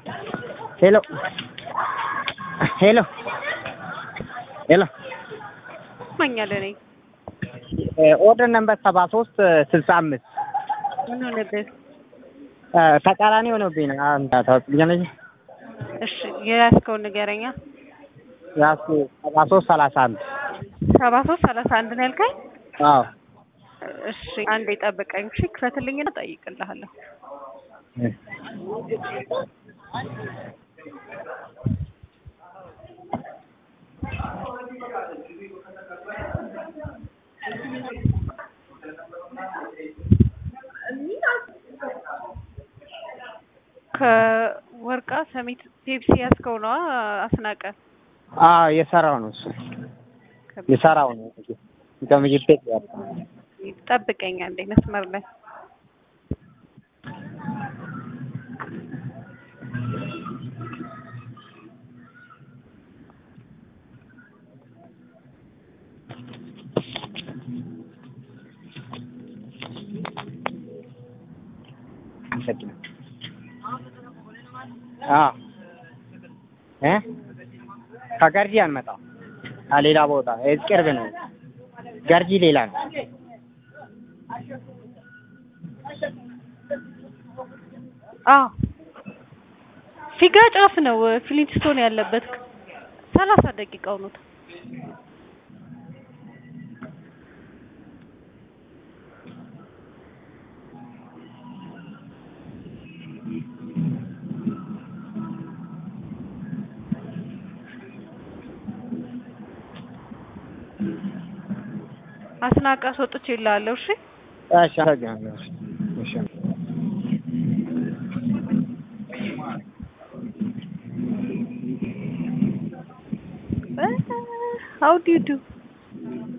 ሄሎ ሄሎ ሄሎ ማኛለ ነኝ። ኦርደር ነምበር ሰባ ሶስት ስልሳ አምስት ምን ሆነብህ? ተቃራኒ ሆኖብኝ ነው። አንተ ታውቂኛለሽ? እሺ የያዝከውን ንገረኛ። ያሱ ሰባ ሶስት ሰላሳ አንድ ሰባ ሶስት ሰላሳ አንድ ነው ያልከኝ? አዎ እሺ አንዴ ጠብቀኝ። እሺ ክፈትልኝና እጠይቅልሃለሁ። ከወርቃ ሰሚት ፔፕሲ ያዝከው ነዋ አስናቀ? አዎ የሰራው ነው እሱ የሰራው ነው ከምግብ ቤት ያለው ጠብቀኝ አንዴ መስመር ላይ አዎ እ ከገርጂ አንመጣም ሌላ ቦታ ቅርብ ነው። ገርጂ ሌላ ነው። አዎ ፊጋ ጫፍ ነው ፍሊንትስቶን ያለበት ሰላሳ ደቂቃው ነው። አስናቀ አስወጥቼ እልሃለሁ። እሺ እሺ አመሰግናለሁ። እሺ how do you do